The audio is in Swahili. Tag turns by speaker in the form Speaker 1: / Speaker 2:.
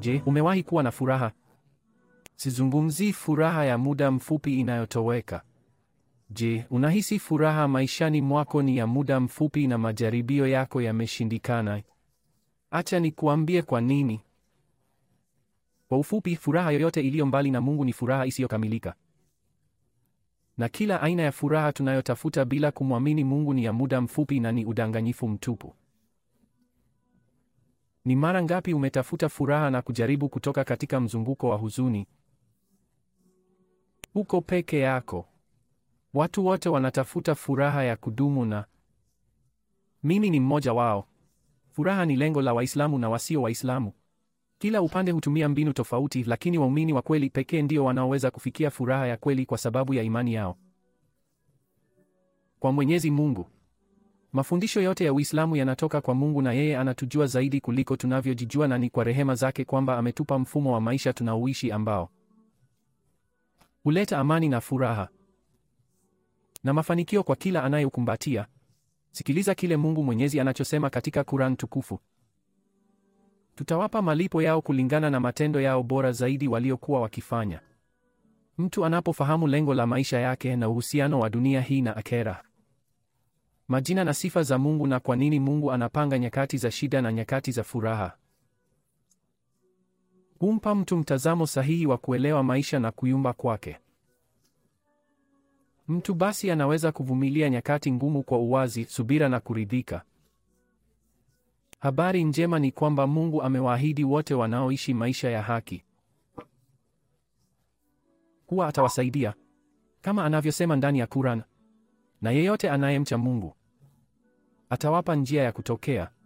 Speaker 1: Je, umewahi kuwa na furaha? Sizungumzii furaha ya muda mfupi inayotoweka. Je, unahisi furaha maishani mwako ni ya muda mfupi na majaribio yako yameshindikana? Acha nikuambie kwa nini. Kwa ufupi, furaha yoyote iliyo mbali na Mungu ni furaha isiyokamilika. Na kila aina ya furaha tunayotafuta bila kumwamini Mungu ni ya muda mfupi na ni udanganyifu mtupu. Ni mara ngapi umetafuta furaha na kujaribu kutoka katika mzunguko wa huzuni? Uko peke yako. Watu wote wanatafuta furaha ya kudumu na mimi ni mmoja wao. Furaha ni lengo la Waislamu na wasio Waislamu. Kila upande hutumia mbinu tofauti, lakini waumini wa kweli pekee ndio wanaoweza kufikia furaha ya kweli kwa sababu ya imani yao kwa Mwenyezi Mungu. Mafundisho yote ya Uislamu yanatoka kwa Mungu na yeye anatujua zaidi kuliko tunavyojijua na ni kwa rehema zake kwamba ametupa mfumo wa maisha tunaoishi ambao huleta amani na furaha na mafanikio kwa kila anayeukumbatia. Sikiliza kile Mungu Mwenyezi anachosema katika Quran tukufu. Tutawapa malipo yao kulingana na matendo yao bora zaidi waliokuwa wakifanya. Mtu anapofahamu lengo la maisha yake na uhusiano wa dunia hii na akhera, majina na sifa za Mungu na kwa nini Mungu anapanga nyakati za shida na nyakati za furaha, humpa mtu mtazamo sahihi wa kuelewa maisha na kuyumba kwake. Mtu basi anaweza kuvumilia nyakati ngumu kwa uwazi, subira na kuridhika. Habari njema ni kwamba Mungu amewaahidi wote wanaoishi maisha ya haki kuwa atawasaidia kama anavyosema ndani ya Quran, na yeyote anayemcha Mungu atawapa njia ya kutokea.